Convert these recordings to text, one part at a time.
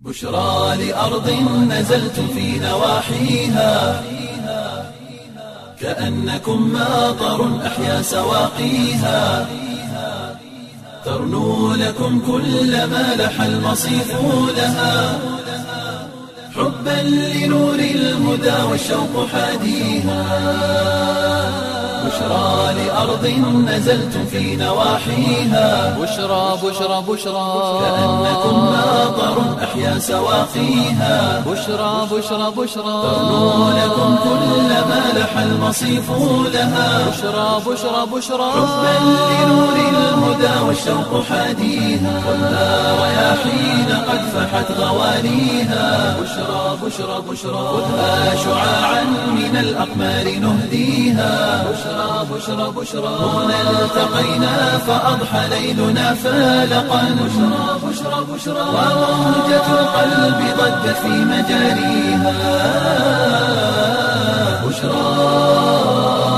بشرى لأرض نزلت في نواحيها كأنكم ماطر أحيا سواقيها ترنو لكم كل ما لح المصيف لها حبا لنور الهدى والشوق حاديها بشرى لأرض نزلت في نواحيها بشرى بشرى بشرى كأنكم ماطر أحيا سواقيها بشرى بشرى بشرى ترنو لكم كل ما لح المصيف لها بشرى بشرى بشرى حبا لنور الهدى والشوق حاديها والنار رياحين قد فحت غواليها بشرى بشرى بشرى خذها شعاعا من الأقمار نهديها بشرى بشرى بشرى هنا التقينا فأضحى ليلنا فالقا بشرى بشرى بشرى وموجة القلب ضجت في مجاريها بشرى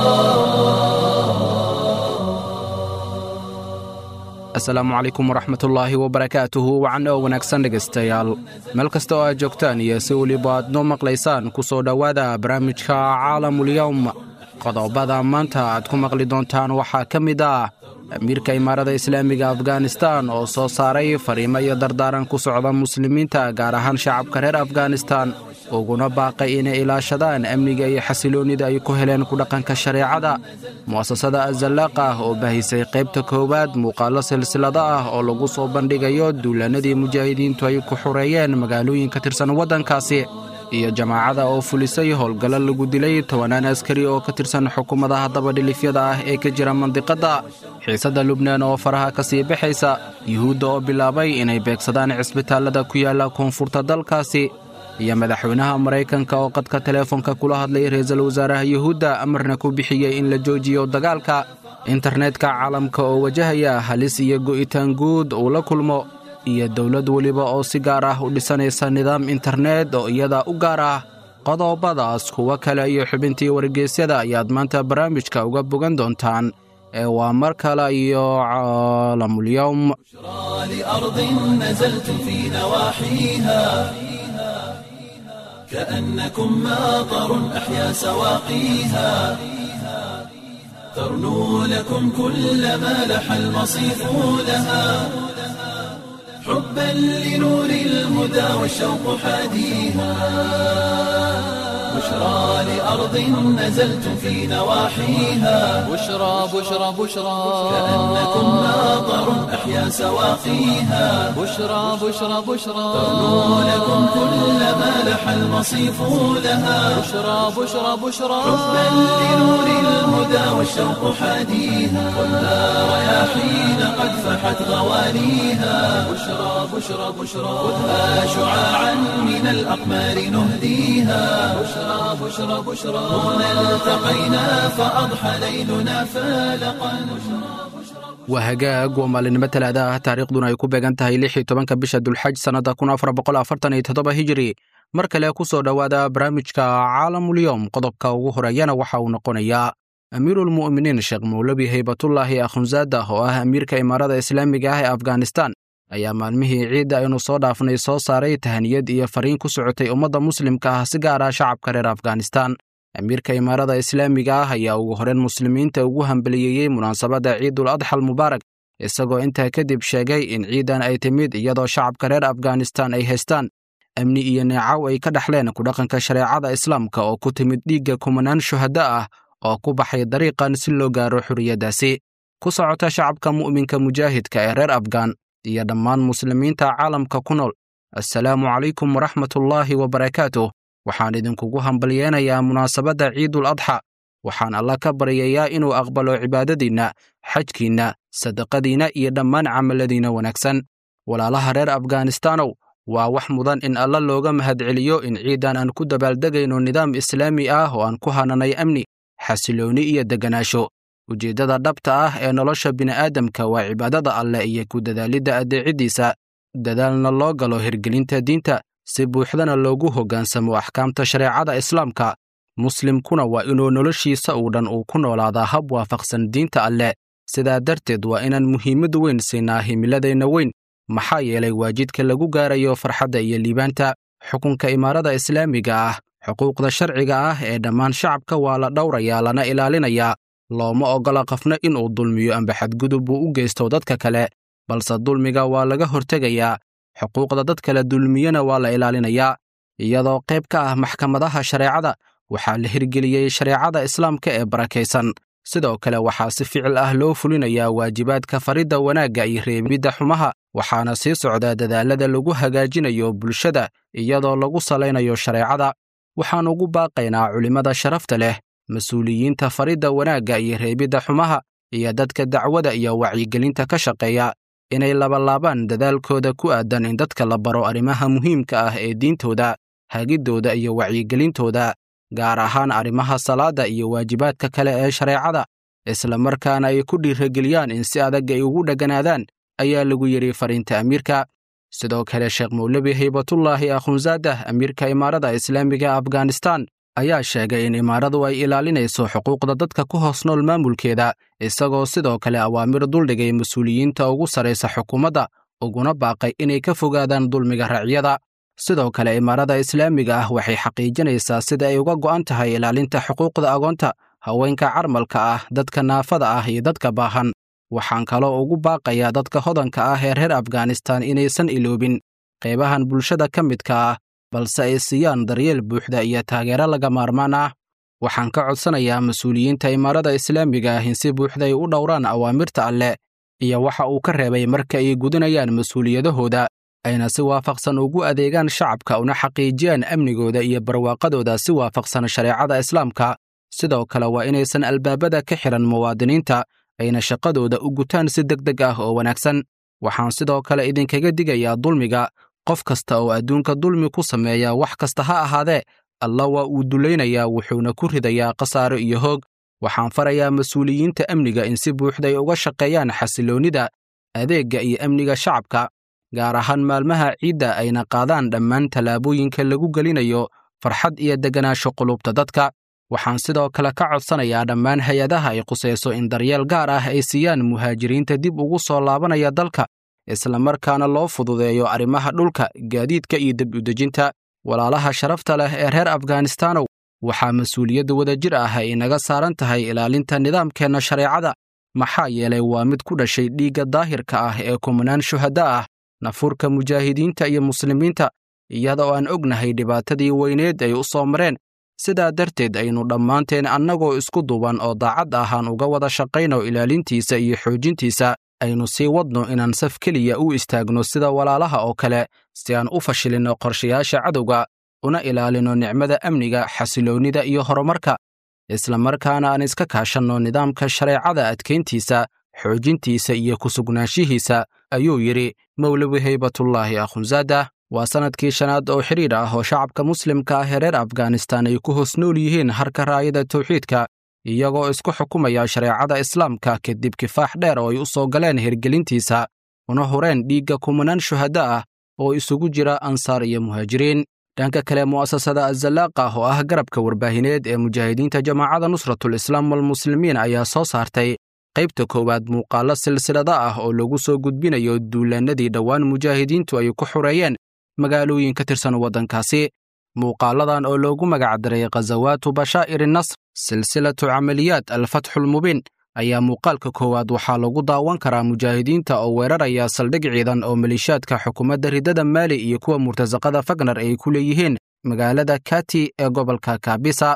asalaamu calaykum waraxmatullaahi wabarakaatuhu wacan oo wanaagsan dhegaystayaal meel kasta oo aad joogtaan iyo si weliba aad noo maqlaysaan ku soo dhowaada barnaamijka caalamulyowm qodobada maanta aad ku maqli doontaan waxaa ka mid ah amiirka imaarada islaamiga afghanistan oo soo saaray fariimo iyo dardaaran ku socda muslimiinta gaar ahaan shacabka reer afghanistan uguna baaqay inay ilaashadaan amniga iyo xasiloonnida ay ku heleen ku dhaqanka shareecada mu'asasada azallaaqa oo bahisay qaybta koowaad muuqaallo silsilado ah oo lagu soo bandhigayo duulaannadii mujaahidiintu ay ku xoreeyeen magaalooyin ka tirsan waddankaasi iyo jamaacada oo fulisay howlgallo lagu dilay tobanaan askari oo ka tirsan xukuumadaha dabadhilifyada ah ee ka jira mandiqadda xiisadda lubnaan oo faraha ka sii baxaysa yuhuudda oo bilaabay inay beegsadaan cisbitaallada ku yaalla koonfurta dalkaasi iyo madaxweynaha maraykanka oo qadka teleefonka kula hadlay ra-iisul wasaaraha yuhuudda amarna ku bixiyey in la joojiyo dagaalka internetka caalamka oo wajahaya halis iyo go'itaan guud uu la kulmo iyo dowlad weliba oo si gaar ah u dhisanaysa nidaam internet oo iyada u gaar ah qodobadaas kuwo kale iyo xubintii wargeysyada ayaad maanta barnaamijka uga bogan doontaan ee waa mar kale iyo caalamulyowm لأرض نزلت في نواحيها كأنكم ماطر أحيا سواقيها ترنو لكم كل ما لح المصيف لها حبا لنور الهدى والشوق حاديها بشرى لأرض نزلت في نواحيها بشرى بشرى بشرى كأنكم ماطر أحيا سواقيها بشرى بشرى بشرى ترنو لكم كل ما لح المصيف لها بشرى بشرى بشرى حبا لنور الهدى والشوق حاديها والنار رياحين قد فحت غواليها بشرى بشرى بشرى خذها شعاعا من الأقمار نهديها بشرى بشرى بشرى هنا التقينا فأضحى ليلنا فالقا waa hagaag waa maalinimo talaada ah taariikhduna ay ku beegan tahay lix iyo tobanka bisha dulxaj sannadda kun afar boqol afartan iyo toddoba hijiri mar kale ku soo dhowaada barnaamijka caalamulyowm qodobka ugu horeeyana waxa uu noqonayaa amiirulmu'miniin sheekh mowlabi haybatullaahi akhunzaada oo ah amiirka imaarada islaamiga ah ee afghanistan ayaa maalmihii ciidda aynu soo dhaafnay soo saaray tahaniyad iyo fariin ku socotay ummadda muslimka ah si gaar ah shacabka reer afghanistan amiirka imaarada islaamiga ah ayaa ugu horeen muslimiinta ugu hambaliyeeyey munaasabadda ciidul adxal mubaarak isagoo intaa kadib sheegay in ciidan ay timid iyadoo shacabka reer afghanistan ay haystaan amni iyo neecaw ay ka dhexleen ku dhaqanka shareecada islaamka oo ku timid dhiigga kumanaan shuhada ah oo ku baxay dariiqan si loo gaaro xurriyaddaasi ku socota shacabka mu'minka mujaahidka ee reer afghan iyo dhammaan muslimiinta caalamka ku nool assalaamu calaykum waraxmatullaahi wabarakaatuh waxaan idinkugu hambalyeenayaa munaasabadda ciidul adxa waxaan alla ka baryayaa inuu aqbalo cibaadadiinna xajkiinna sadaqadiinna iyo dhammaan camaladiinna wanaagsan walaalaha reer afghanistanow waa wax mudan in alla looga mahadceliyo in ciidan aan ku dabaaldegayno nidaam islaami ah oo aan ku hananay amni xasiloonni iyo degganaasho ujeeddada dhabta ah ee nolosha bini'aadamka waa cibaadada alleh iyo ku dadaalidda addeeciddiisa dadaalna loo galo hirgelinta diinta si buuxdana loogu hoggaansamo axkaamta shareecada islaamka muslimkuna waa inuu noloshiisa uu dhan uu ku noolaadaa hab waafaqsan diinta alleh sidaa darteed waa inaan muhiimad weyn siinaa himiladeenna weyn maxaa yeelay waa jidka lagu gaarayo farxadda iyo liibaanta xukunka imaarada islaamiga ah xuquuqda sharciga ah ee dhammaan shacabka waa la dhowrayaa lana ilaalinayaa looma oggola qofna inuu dulmiyo amba xadgudub uu u geysto dadka kale balse dulmiga waa laga hortegayaa xuquuqda dad kale dulmiyana waa la ilaalinayaa iyadoo qayb ka ah maxkamadaha shareecada waxaa la hirgeliyey shareecada islaamka ee barakaysan sidoo kale waxaa si ficil ah loo fulinayaa waajibaadka faridda wanaagga iyo reebidda xumaha waxaana sii socdaa dadaallada lagu hagaajinayo bulshada iyadoo lagu salaynayo shareecada waxaan ugu baaqaynaa culimmada sharafta leh mas-uuliyiinta faridda wanaagga iyo reebidda xumaha iyo dadka dacwada iyo wacyigelinta ka shaqeeya inay labalaabaan dadaalkooda ku aadan in dadka la baro arrimaha muhiimka ah ee diintooda hagiddooda iyo wacyigelintooda gaar ahaan arrimaha salaadda iyo waajibaadka kale ee shareecada isla markaana ay ku dhiirageliyaan in si adag ay ugu dheganaadaan ayaa lagu yidhi fariinta amiirka sidoo kale sheekh mawlebi haybatullaahi akhunzaadah amiirka imaarada islaamiga afghanistan ayaa sheegay in imaaradu ay ilaalinayso xuquuqda dadka ku hoos nool maamulkeeda isagoo sidoo kale awaamir duldhigay mas-uuliyiinta ugu sarraysa xukuumadda uguna baaqay inay ka fogaadaan dulmiga raacyada sidoo kale imaarada islaamiga ah waxay xaqiijinaysaa sida ay uga go'an tahay ilaalinta xuquuqda agoonta haweenka carmalka ah dadka naafada ah iyo dadka baahan waxaan kaloo ugu baaqayaa dadka hodanka ah ee reer afghanistan inaysan iloobin qaybahan bulshada ka midka ah balse ay siiyaan daryeel buuxda iyo taageero laga maarmaan ah waxaan ka codsanayaa mas-uuliyiinta imaarada islaamiga ah in si buuxda ay u dhowraan awaamirta alleh iyo waxa uu ka reebay marka ay gudinayaan mas-uuliyadahooda ayna si waafaqsan ugu adeegaan shacabka una xaqiijiyaan amnigooda iyo barwaaqadooda si waafaqsan shareecada islaamka sidoo kale waa inaysan albaabada ka xihan muwaadiniinta ayna shaqadooda u gutaan si deg deg ah oo wanaagsan waxaan sidoo kale idinkaga digayaa dulmiga qof kasta oo adduunka dulmi ku sameeya wax kasta ha ahaadee alla waa uu dulaynayaa wuxuuna ku ridayaa khasaaro iyo hoog waxaan farayaa mas-uuliyiinta amniga in si buuxday uga shaqeeyaan xasiloonnida adeegga iyo amniga shacabka gaar ahaan maalmaha ciidda ayna qaadaan dhammaan tallaabooyinka lagu gelinayo farxad iyo deganaansho qulubta dadka waxaan sidoo kale ka codsanayaa dhammaan hay-adaha ay qusayso in daryeel gaar ah ay siiyaan muhaajiriinta dib ugu soo laabanaya dalka isla markaana loo fududeeyo arrimaha dhulka gaadiidka iyo dib udejinta walaalaha sharafta leh ee reer afghanistanow waxaa mas-uuliyadda wadajir ah ay inaga saaran tahay ilaalinta nidaamkeenna shareecada maxaa yeelay waa mid ku dhashay dhiigga daahirka ah ee kumanaan shuhadda ah nafurka mujaahidiinta iyo muslimiinta iyadoo aan ognahay dhibaatadii weyneed ay u soo mareen sidaa darteed aynu dhammaanteen annagoo isku duuban oo daacad ahaan uga wada shaqayno ilaalintiisa iyo xoojintiisa aynu sii wadno inaan saf keliya u istaagno sida walaalaha oo kale si aan u fashilinno qorshayaasha cadowga una ilaalino nicmada amniga xasiloonnida iyo horumarka isla markaana aan iska kaashanno nidaamka shareecada adkayntiisa xoojintiisa iyo ku sugnaanshihiisa ayuu yidhi mowlawi haybatullaahi akhunzaadah waa sannadkii shanaad oo xidhiidh ah oo shacabka muslimka ah ee reer afghanistan ay ku hoos nool yihiin harka raayada tawxiidka iyagoo isku xukumaya shareecada islaamka kadib kifaax dheer oo ay u soo galeen hirgelintiisa una hureen dhiigga kumanaan shuhadda ah oo isugu jira ansaar iyo muhaajiriin dhanka kale mu'asasada azalaaq ah oo ah garabka warbaahineed ee mujaahidiinta jamaacada nusratul islaam walmuslimiin ayaa soo saartay qaybta koowaad muuqaallo silsilada ah oo lagu soo gudbinayo duulaannadii dhowaan mujaahidiintu ay ku xureeyeen magaalooyin ka tirsan waddankaasi muuqaaladan oo loogu magacdaray khasawaatu bashaa'ir nasr silsilatu camaliyaat alfatxulmubiin ayaa muuqaalka koowaad waxaa lagu daawan karaa mujaahidiinta oo weeraraya saldhig ciidan oo maliishaadka xukuumadda ridada maali iyo kuwa murtasaqada fagnar ay ku leeyihiin magaalada kati ee gobolka kaabisa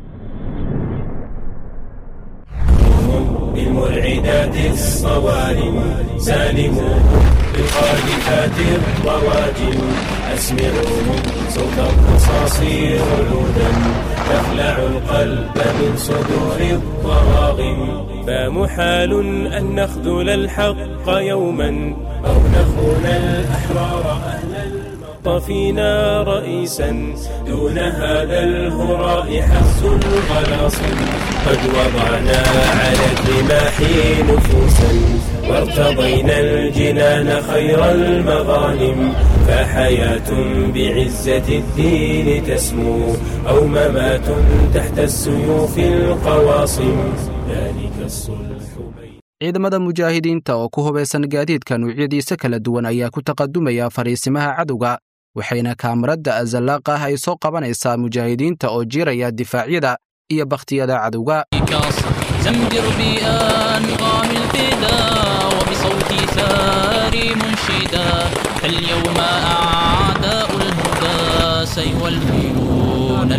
بالمرعدات الصوارم سالموا بالخالفات الرواجم أسمعوهم صوت الرصاص رعودا تخلع القلب من صدور الضراغم فمحال أن نخذل الحق يوما أو نخون الأحرار أهل طفينا رئيسا دون هذا الهراء حز الغلاصم قد وضعنا على الرماح نفوسا وارتضينا الجنان خير المغانم فحياة بعزة الدين تسمو أو ممات تحت السيوف القواصم ذلك الصلح بين ciidamada mujaahidiinta oo ku hubaysan gaadiidka nuucyadiisa kala duwan ayaa ku taqadumaya fariisimaha cadowga waxayna kaamarada azallaaqa ay soo qabanaysaa mujaahidiinta oo jiiraya difaacyada iyo bakhtiyada cadowga زمجر بأنغام الفدا وبصوتي ثاري منشدا فاليوم أعداء الهدى سيولون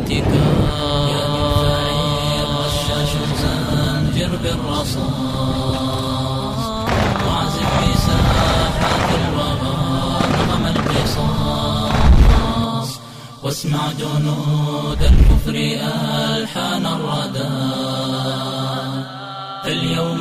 الانتكاس رشاش زمجر بالرصاص واعزف بساحات الوغى نغم القصاص واسمع جنود الكفر ألحان الردى فاليوم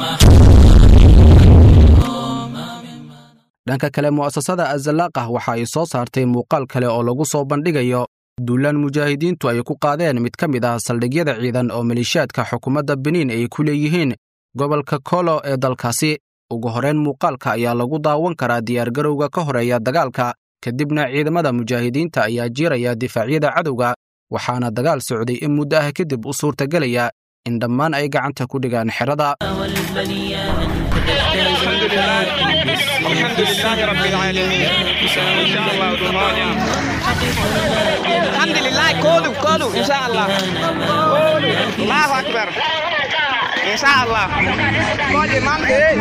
dhanka kale mu'asasada azalaaqah waxa ay soo saartay muuqaal kale oo lagu soo bandhigayo duulaan mujaahidiintu ay ku qaadeen mid ka mid ah saldhigyada ciidan oo maleeshiyaadka xukuumadda beniin ay ku leeyihiin gobolka kolo ee dalkaasi ugu horrayn muuqaalka ayaa lagu daawan karaa diyaargarowga ka horeeya dagaalka kadibna ciidamada mujaahidiinta ayaa jiiraya difaacyada cadowga waxaana dagaal socday in muddo ah kadib u suurtagelaya in dhammaan ay gacanta ku dhigaan xerada الحمد لله كله كله ان شاء الله كله الله اكبر ان شاء الله كل امام ايه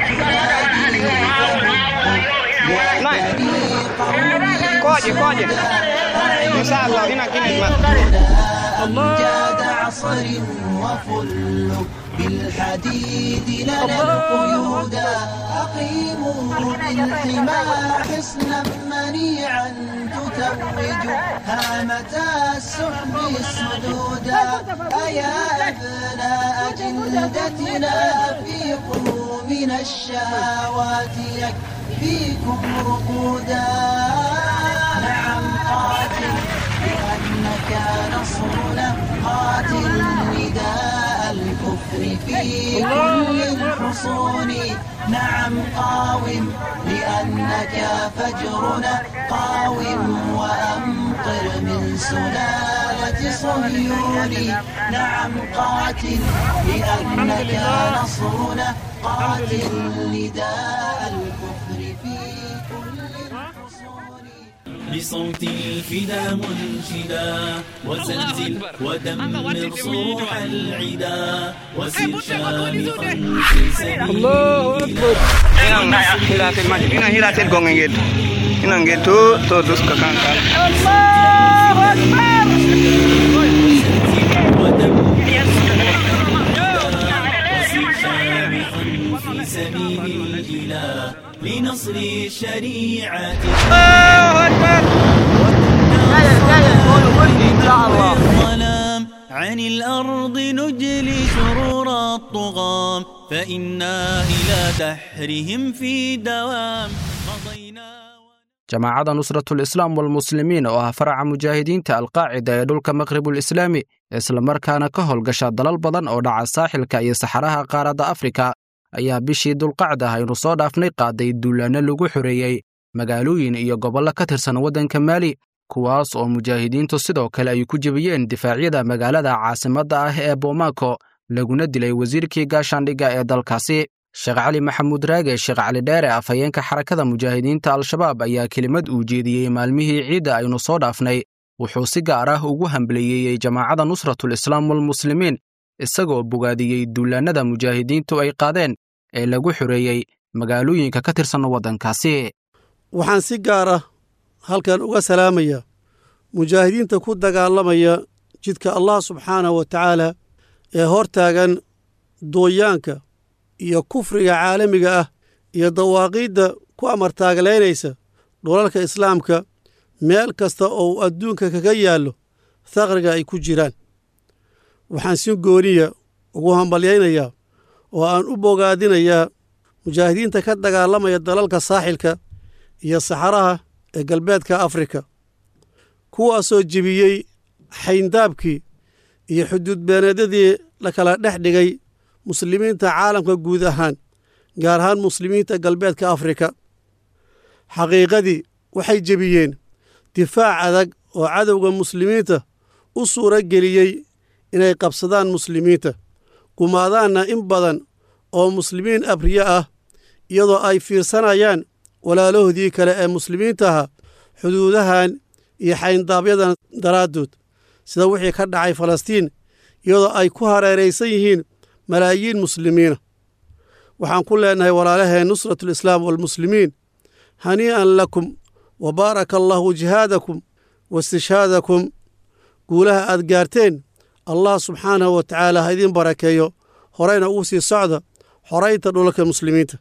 نعم كوجي كوجي ان شاء الله هنا كنا أمجاد عصر وفل بالحديد لنا القيودا أقيموا بالحمى حصنا منيعا تتوج هامة السحب السدودا أيا أبناء جلدتنا فيقوا من الشهوات يكفيكم رقودا نعم قاتل لأنك نصرنا قاتل نداء الكفر في كل الحصون نعم قاوم لأنك فجرنا قاوم وأمطر من سلالة صهيون نعم قاتل لأنك نصرنا قاتل نداء الكفر في كل الحصون بصوت الفدا منشدا وزلزل ودمر صروح العدا وسر شامخا في سبيل الله هنا هنا المجد هنا هنا تلقون نجد هنا نجد تو تو دوس كان الله أكبر في سبيل الإله لنصر الشريعة الله اكبر الظلام عن الأرض نجلي شرور الطغام فإنا إلى دحرهم في دوام مضينا jamaacadda nusratul islaam walmuslimiin oo ah faraca mujaahidiinta alqaacida ee dhulka maqribul islaami islamarkaana ka howlgasha dalal badan oo dhaca saaxilka iyo saxaraha qaaradda afrika ayaa bishii dulqacda aynu soo dhaafnay qaaday duulaanno lagu xoreeyey magaalooyin iyo gobollo ka tirsan waddanka maali kuwaas oo mujaahidiintu sidoo kale ay ku jebiyeen difaacyada magaalada caasimadda ah ee bomaako laguna dilay wasiirkii gaashaandhigga ee dalkaasi sheekh cali maxamuud raage sheekh cali dheere afhayeenka xarakada mujaahidiinta al-shabaab ayaa kelimad uu jeediyey maalmihii ciidda aynu soo dhaafnay wuxuu si gaar ah ugu hambaliyeeyey jamaacadda nusratul islaam walmuslimiin isagoo bogaadiyey duulaannada mujaahidiintu ay qaadeen ee lagu xoreeyey magaalooyinka ka tirsan waddankaasi waxaan si gaar ah halkan uga salaamayaa mujaahidiinta ku dagaalamaya jidka allah subxaanahu wa tacaala ee hor taagan dooyaanka iyo kufriga caalamiga ah iyo dawaaqiidda ku amartaaglaynaysa dhulalka islaamka meel kasta oo uu adduunka kaga yaallo thaqriga ay ku jiraan waxaan si gooniya ugu hambalyaynayaa oo aan u bogaadinayaa mujaahidiinta ka dagaalamaya dalalka saaxilka iyo saxaraha ee galbeedka afrika kuwaasoo jebiyey xayndaabkii iyo xuduudbeeneedyadii la kala dhex dhigay muslimiinta caalamka guud ahaan gaar ahaan muslimiinta galbeedka afrika xaqiiqadii waxay jebiyeen difaac adag oo cadowga muslimiinta u suuro geliyey inay qabsadaan muslimiinta gumaadaanna in badan oo muslimiin abriye ah iyadoo ay fiirsanayaan walaalahoodii kale ee muslimiinta ahaa xuduudahan iyo xayndaabyada daraaddood sida wixii ka dhacay falastiin iyadoo ay ku hareeraysan yihiin malaayiin muslimiina waxaan ku leenahay walaalaheen nusratulislaam waalmuslimiin hanii'an lakum wa baaraka allaahu jihaadakum wa istishhaadakum guulaha aad gaarteen allah subxaanahu wa tacaala ha idiin barakeeyo horeyna ugu sii socda xoraynta dhulalka muslimiinta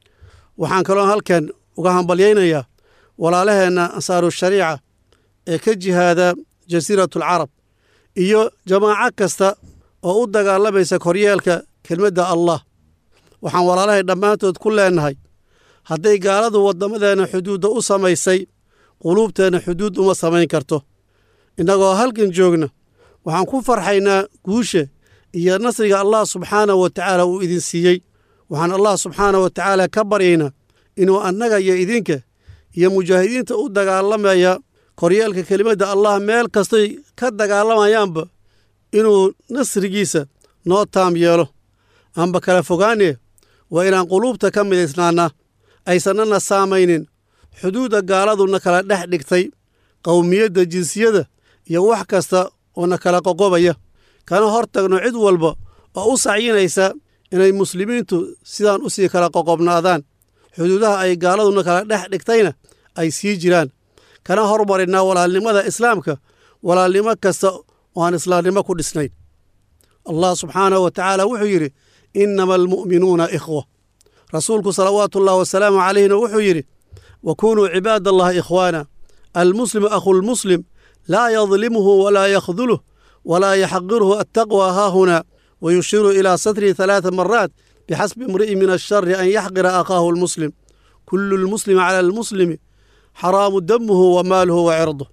waxaan kaloo halkan uga hambalyaynayaa walaalaheenna ansaaru shariica ee ka jihaada jasiiratulcarab iyo jamaaco kasta oo u dagaalamaysa koryeelka kelmadda allah waxaan walaalahay dhammaantood ku leennahay hadday gaaladu waddamadeenna xuduudda u samaysay quluubteenna xuduud uma samayn karto innagoo halkan joogna waxaan ku farxaynaa guusha iyo nasriga allah subxaanahu wa tacaala uu idin siiyey waxaan allah subxaanahu wa tacaala ka baryaynaa inuu annaga iyo idinka iyo mujaahidiinta u dagaalamaya koryeelka kelimadda allah meel kastay ka dagaalamayaanba inuu nasrigiisa noo taam yeelo aanba kala fogaanee waa inaan quluubta ka midaysnaannaa aysanana saamaynin xuduudda gaaladuna kala dhex dhigtay qowmiyadda jinsiyada iyo wax kasta oo na kala qoqobaya kana hor tagno cid walba oo u sacyinaysa inay muslimiintu sidaan u sii kala qoqobnaadaan xuduudaha ay gaaladuna kala dhex dhigtayna ay sii jiraan kana hormarinnaa walaalnimada islaamka walaalnimo kasta oo aan islaamnimo ku dhisnayn allah subxaanahu wa tacaala wuxuu yidhi innama almu'minuuna ikhwa rasuulku salawaatu ullahi wasalaamu calayhina wuxuu yidhi wa kunuu cibaad allahi ikhwaana almuslimu akhulmuslim laa yadlimuhu walaa yakhduluh walaa yaxqiruhu attaqwa haahuna wayushiru ilaa satrihi halaata maraat bixasbi imri'in min ashari an yaxqira akhaahu almuslim kulu lmuslimi cala almuslimi xaraamu damuhu wa maaluhu wa cirduh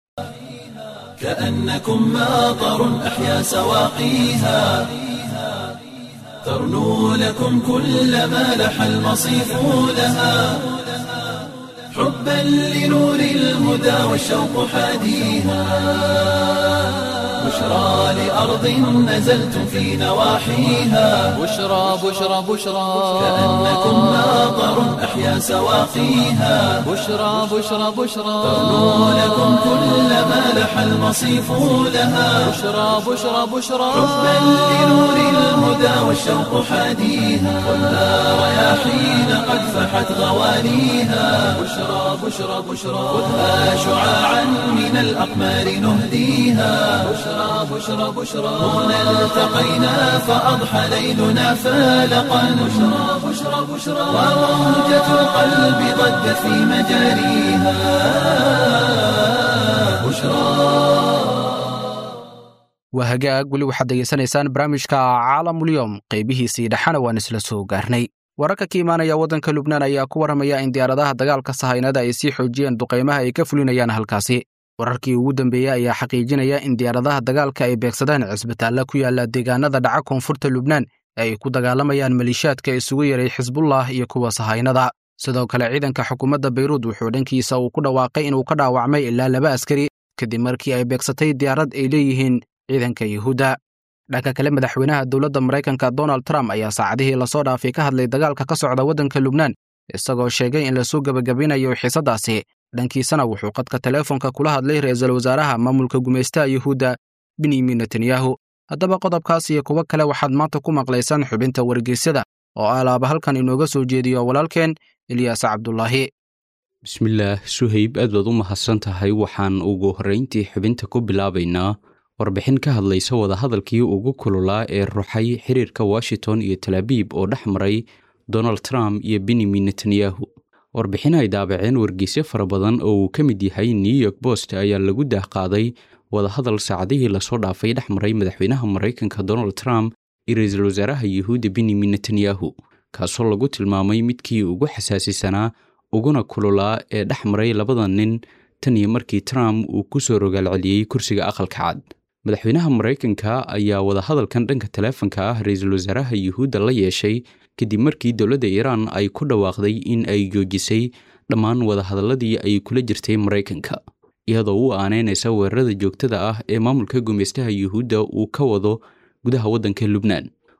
كأنكم ماطر أحيا سواقيها ترنو لكم كل ما لح المصيف لها حبا لنور الهدى والشوق حاديها بشرى لأرض نزلتم في نواحيها بشرى بشرى بشرى كأنكم ماطر أحيا سواقيها بشرى بشرى بشرى ترنو لكم كل ما لح المصيف لها بشرى بشرى بشرى حبا لنور الهدى والشوق حاديها ولا رياحين قد فحت غوانيها بشرى بشرى بشرى خذها شعاعا من الأقمار نهديها بشرى بشرى بشرى هنا التقينا فأضحى ليلنا فالقا بشرى بشرى بشرى وموجة القلب ضجت في مجاريها بشرى waa hagaag weli waxaad degeysanaysaan barnaamijka caalamulyoom qaybihiisii dhexana waan isla soo gaarnay wararka ka imaanaya waddanka lubnaan ayaa ku warramaya in diyaaradaha dagaalka sahaynada ay sii xoojiyeen duqaymaha ay ka fulinayaan halkaasi wararkii ugu dambeeyey ayaa xaqiijinaya in diyaaradaha dagaalka ay beegsadeen cisbitaalla ku yaala deegaanada dhaca koonfurta lubnaan ee ay ku dagaalamayaan maliishaadka isugu yeray xisbullah iyo kuwa sahaynada sidoo kale ciidanka xukuumadda bayruud wuxuu dhankiisa uu ku dhawaaqay inuu ka dhaawacmay ilaa laba askari kadib markii ay beegsatay diyaarad ay leeyihiin ciidanka yuhuudda dhanka kale madaxweynaha dowladda maraykanka donald trump ayaa saacadihii lasoo dhaafay ka hadlay dagaalka ka socda waddanka lubnaan isagoo sheegay in lasoo gebagabinayo xiisadaasi dhankiisana wuxuu qadka teleefonka kula hadlay ra-iisul wasaaraha maamulka gumaystaha yuhuudda benyamin netanyahu haddaba qodobkaas iyo kuwo kale waxaad maanta ku maqlaysaan xubinta wargeysyada oo alaaba halkan inooga soo jeediyo walaalkeen ilyaas cabdulaahi bismillaah suhayb aad baad u mahadsan tahay waxaan ugu horrayntii xubinta ku bilaabaynaa warbixin ka hadlaysa wadahadalkii ugu kululaa ee ruxay xiriirka washington iyo talaabiib oo dhex maray donald trump iyo benyamin netanyahu warbixin ay daabaceen wargeysyo fara badan oo uu ka mid yahay new york bost ayaa lagu daahqaaday wadahadal saacadihii lasoo dhaafay dhex maray madaxweynaha maraykanka donald trump iyo ra-iisul wasaaraha yuhuudda benyamin netanyahu kaasoo lagu tilmaamay midkii ugu xasaasisanaa uguna kululaa ee dhex maray labada nin tan iyo markii trump uu ku soo rogaalceliyey kursiga aqalka cad madaxweynaha maraykanka ayaa wadahadalkan dhanka taleefanka ah ra-iisul wasaaraha yuhuudda la yeeshay kadib markii dowladda iiraan ay ku dhawaaqday in ay joojisay dhammaan wadahadaladii ay kula jirtay maraykanka iyadoo u aaneynaysa weerarada joogtada ah ee maamulka gumaystaha yuhuudda uu ka wado gudaha waddanka lubnaan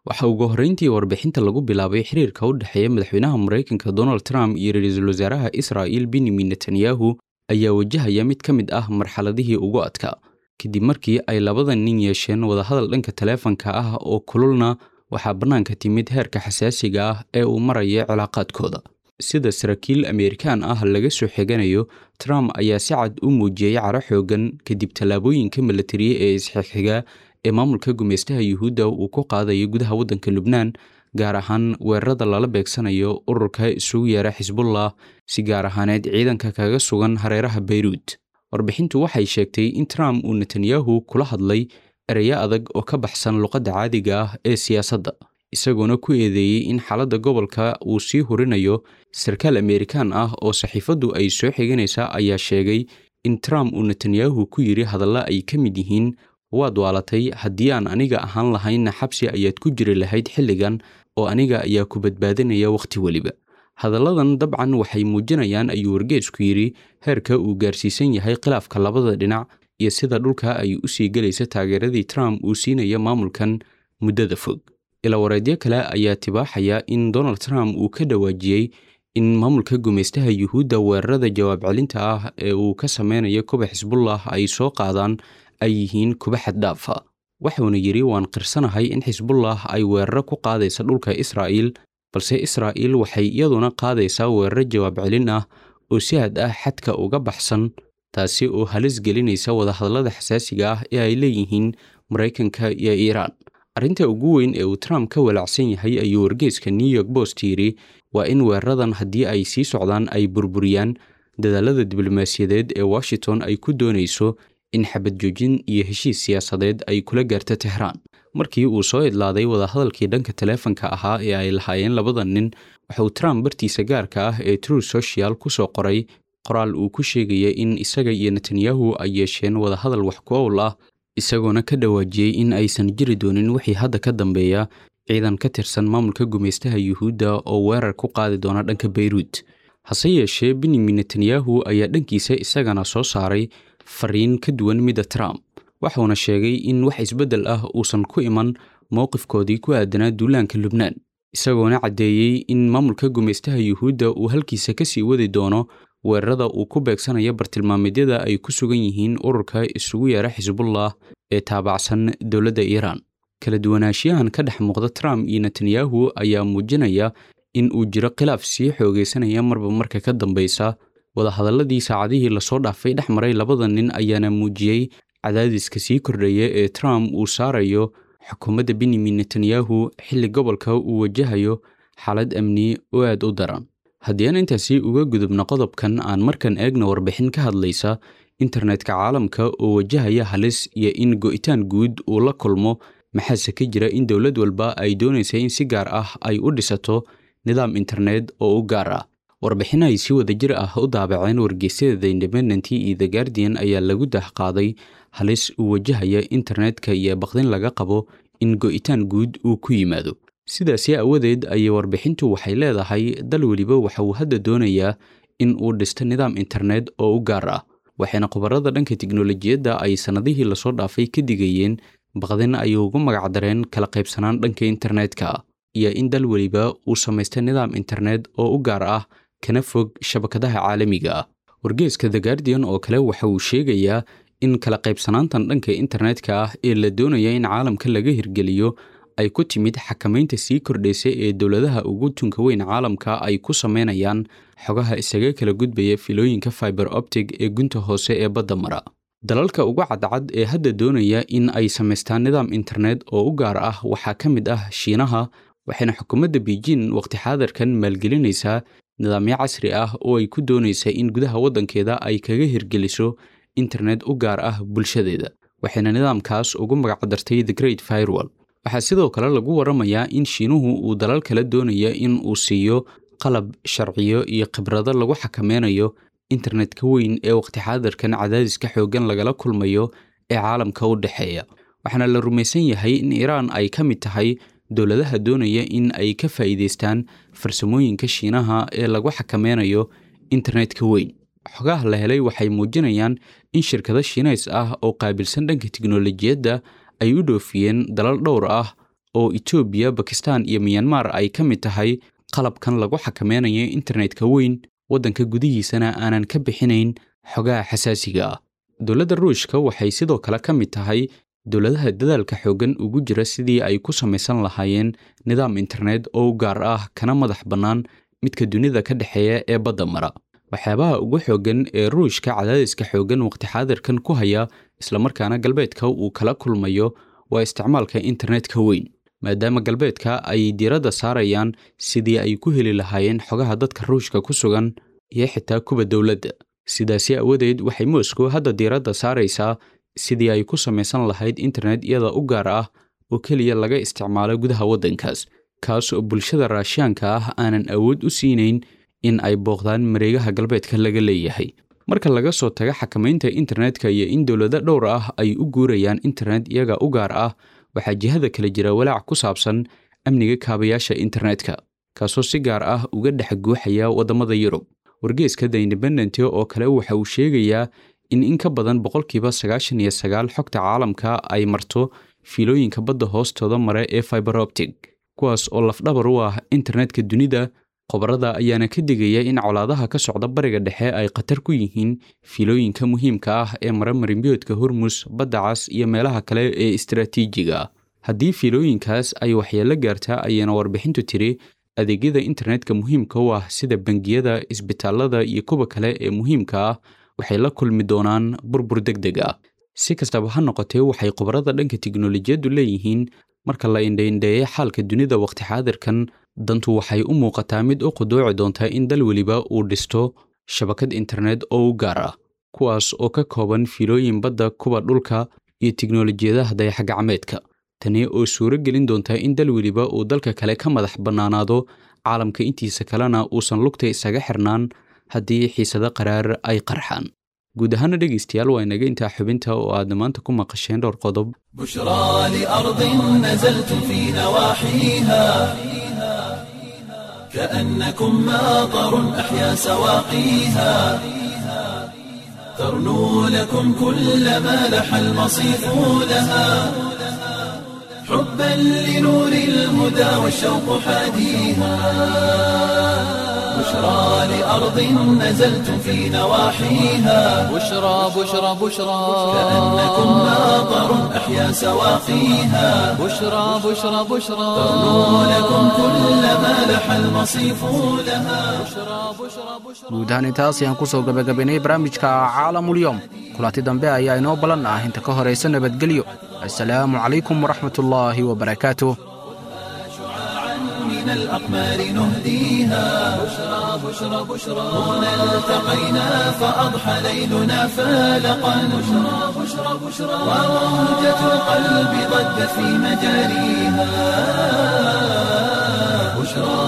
waxaa ugu horrayntii warbixinta lagu bilaabay xiriirka u dhexeeya madaxweynaha maraykanka donald trump iyo ra-iisul wasaaraha israa'il benyamin netanyahu ayaa wajahaya mid ka mid ah marxaladihii ugu adkaa kadib markii ay labada nin yeesheen wadahadal dhanka taleefanka ah oo kululna waxaa bannaanka timid heerka xasaasiga ah ee uu maraya cilaaqaadkooda sida saraakiil ameerikaan ah laga soo xiganayo trump ayaa si cad u muujiyey caro xoogan kadib tallaabooyinka milatariya ee isxigxiga ee maamulka gumaystaha yuhuudda uu ku qaadayo gudaha waddanka lubnaan gaar ahaan weerarada lala beegsanayo ururka isugu yeera xisbullah si gaar ahaaneed ciidanka kaga sugan hareeraha beyruut warbixintu waxay sheegtay in trump uu netanyahu kula hadlay ereyo adag oo ka baxsan luqadda caadiga ah ee siyaasadda isagoona ku eedeeyey in xaaladda gobolka uu sii hurinayo sarkaal ameerikaan ah oo saxiifaddu ay soo xiganaysaa ayaa sheegay in trump uu netanyahu ku yidhi hadalla ay ka mid yihiin waad waalatay haddii aan aniga ahaan lahaynna xabsi ayaad ku jiri lahayd xilligan oo aniga ayaa ku badbaadinaya wakhti weliba hadalladan dabcan waxay muujinayaan ayuu wargeesku yidhi heerka uu gaarsiisan yahay khilaafka labada dhinac iyo sida dhulka ay u sii gelaysa taageeradii trump uu siinaya maamulkan muddada fog ilawareedyo kale ayaa tibaaxaya in donald trump uu ka dhawaajiyey in maamulka gumaystaha yuhuudda weerarada jawaab celinta ah ee uu ka sameynayo kuba xisbullah ay soo qaadaan ay yihiin kuba xaddhaafa wuxuuna yidhi waan qirsanahay in xisbullah ay weeraro ku qaadaysa dhulka israa'iil balse israa'iil waxay iyaduna qaadaysaa weeraro jawaab celin ah oo si had ah xadka uga baxsan taasi oo halis gelinaysa wadahadallada xasaasiga ah ee ay leeyihiin maraykanka iyo iiraan arrinta ugu weyn ee uu trump ka walaacsan yahay ayuu wargeeska new york post yidhi waa in weeraradan haddii ay sii socdaan ay burburiyaan dadaalada diblomaasiyadeed ee washington ay ku doonayso in xabad joojin iyo heshiis siyaasadeed ay kula gaarto tehraan markii uu soo idlaaday wadahadalkii dhanka taleefanka ahaa ee ay lahaayeen labada nin waxauu trump bartiisa gaarka ah ee true social ku soo qoray qoraal uu ku sheegaya in isaga iyo netanyahu ay yeesheen wadahadal wax ku owl ah isagoona ka dhawaajiyey in aysan jiri doonin wixii hadda ka dambeeya ciidan ka tirsan maamulka gumaystaha yuhuudda oo weerar ku qaadi doona dhanka beyruut hase yeeshee benyamin netanyahu ayaa dhankiisa isagana soo saaray fariin ka duwan midda trump waxuuna sheegay in wax isbeddel ah uusan ku iman mowqifkoodii ku aadanaa duulaanka lubnaan isagoona caddeeyey in maamulka gumaystaha yuhuudda uu halkiisa ka sii wadi doono weerarada uu ku beegsanayo bartilmaameedyada ay ku sugan yihiin ururka isugu yeera xisbullah ee taabacsan dowladda iiraan kala duwanaanshiyahan ka dhex muuqda trump iyo netanyahu ayaa muujinaya in uu jiro khilaaf sii xoogaysanaya marba marka ka dambaysa wadahadalladii saacadihii lasoo dhaafay dhex maray labada nin ayaana muujiyey cadaadiska sii kordhaya ee trump uu saarayo xukuumadda benyamin netanyahu xilli gobolka uu wajahayo xaalad amni oo aad u daran haddii aan intaasi uga gudubno qodobkan aan markan eegna warbixin ka hadlaysa internetka caalamka oo wajahaya halis iyo in go'itaan guud uu la kulmo maxaase ka jira in dowlad walba ay doonaysa in si gaar ah ay u dhisato nidaam internet oo u gaar ah warbixin ay si wadajir ah u daabaceen wargeysyada the independent iyo the guardian ayaa lagu dahqaaday halis uu wajahaya internetka iyo baqdin laga qabo in go'itaan guud uu ku yimaado sidaasi aawadeed ayay warbixintu waxay leedahay dal weliba waxa uu hadda doonayaa in uu dhisto nidaam internet oo u gaar ah waxayna khubarada dhanka tiknolojiyadda ay sannadihii lasoo dhaafay ka digayeen baqdin ay ugu magacdareen kala qaybsanaan dhanka internetka iyo in dal weliba uu samaysta nidaam internet oo u gaar ah kana fog shabakadaha caalamiga ah wargeeska the guardian oo kale waxa uu sheegayaa in kala qaybsanaantan dhanka internetka ah ee la doonaya in caalamka laga hirgeliyo ay ku timid xakamaynta sii kordhaysa ee dowladaha ugu tunka weyn caalamka ay ku sameynayaan xogaha isaga kala gudbaya filooyinka fiber optic ee gunta hoose ee badda mara dalalka ugu cadcad ee hadda doonaya in ay samaystaan nidaam internet oo u gaar ah waxaa ka mid ah shiinaha waxayna xukuumadda beijing waqti xaadirkan maalgelinaysaa nidaamyo casri ah oo ay ku doonaysa in gudaha waddankeeda ay kaga hirgeliso internet u gaar ah bulshadeeda waxayna nidaamkaas ugu magacdartay the great firewall waxaa sidoo kale lagu waramayaa in shiinuhu uu dalal kala doonaya in uu siiyo qalab sharciyo iyo khibrado lagu xakameynayo internetka weyn ee waqti xaadirkan cadaadiska xooggan lagala kulmayo ee caalamka u dhexeeya waxaana la rumaysan yahay in iiraan ay ka mid tahay dowladaha doonaya in ay ka faa'iidaystaan farsamooyinka shiinaha ee lagu xakameynayo internetka weyn xogaha la helay waxay muujinayaan in shirkado shiinays ah oo qaabilsan dhanka tiknolojiyadda ay u dhoofiyeen dalal dhowr ah oo etoobiya bakistan iyo miyanmar ay ka mid tahay qalabkan lagu xakameynayo internetka weyn waddanka gudihiisana aanan ka bixinayn xogaha xasaasiga ah dowladda ruushka waxay sidoo kale ka mid tahay dowladaha dadaalka xooggan ugu jira sidii ay ku samaysan lahaayeen nidaam internet oo u gaar ah kana madax bannaan midka dunida ka dhexeeya ee badda mara waxyaabaha ugu xooggan ee ruushka cadaadiska xooggan waqti xaadirkan ku haya islamarkaana galbeedka uu kala kulmayo waa isticmaalka internetka weyn maadaama galbeedka ay diiradda saarayaan sidii ay ku heli lahaayeen xogaha dadka ruushka ku sugan iyo xitaa kuwa dowladda sidaasi awadeed waxay moscow hadda diiradda saaraysaa sidii ay ku samaysan lahayd internet iyada u gaar ah oo keliya laga isticmaalo gudaha waddankaas kaas oo bulshada raashiyaanka ah aanan awood u siinayn in ay booqdaan mareegaha galbeedka laga leeyahay marka laga soo taga xakamaynta internetka iyo in dowlado dhowr ah ay u guurayaan internet iyaga u gaar ah waxaa jihada kale jira walaac ku saabsan amniga kaabayaasha internetka kaasoo si gaar ah uga dhex guuxaya waddamada yurub wargeeska the independent oo kale waxa uu sheegayaa in in ka badan boqolkiiba sagaashan iyo sagaal xogta caalamka ay marto fiilooyinka badda hoostooda mare ee fiberoptic kuwaas oo lafdhabar u ah internetka dunida khobarada ayaana ka digaya in colaadaha ka socda bariga dhexe ay khatar ku yihiin fiilooyinka muhiimka ah ee mara marimbiyoodka hormus badda cas iyo meelaha kale ee istaraatiijiga ah haddii fiilooyinkaas ay waxyeello gaartaa ayaana warbixintu tiri adeegyada internetka muhiimka u ah sida bangiyada isbitaalada iyo kuwa kale ee muhiimka ah waxay la kulmi doonaan burbur deg deg ah si kastaba ha noqotee waxay khubarada dhanka tiknolojiyaddu leeyihiin marka la indhaindheeyay xaalka dunida waqti xaadirkan dantu waxay u muuqataa mid u quduuci doonta in dal weliba uu dhisto shabakad internet oo u gaar ah kuwaas oo ka kooban fiilooyin badda kuwa dhulka iyo tiknolojiyadaha dayaxgacmeedka tani oo suuro gelin doonta in dal weliba uu dalka kale ka madax bannaanaado caalamka intiisa kalena uusan lugta isaga xirnaan haddii xiisado qaraar ay qarxaan guud ahaana dhegaystayaal waa inaga intaa xubinta oo aadna maanta ku maqasheen dhowr qodob بشرى لأرض نزلت في نواحيها كأنكم ماطر أحيا سواقيها ترنو لكم كل ما لح المصيف لها حبا لنور الهدى والشوق حاديها بشرى لأرض نزلت في نواحيها بشرى بشرى بشرى كأنكم ماطر أحيا سواقيها بشرى بشرى بشرى ترنو لكم كل ما لح المصيف لها guud ahaan intaas ayaan ku soo gabagabaynay barnaamijka caalamulyoom kulanti dambe ayaa inoo ballan ah inta ka horaysa nabadgelyo assalaamu calaykum waraxmatullaahi wabarakaatuh من الأقمار نهديها بشرى بشرى بشرى هنا التقينا فأضحى ليلنا فالقا بشرى بشرى بشرى وموجة القلب ضجت في مجاريها بشرى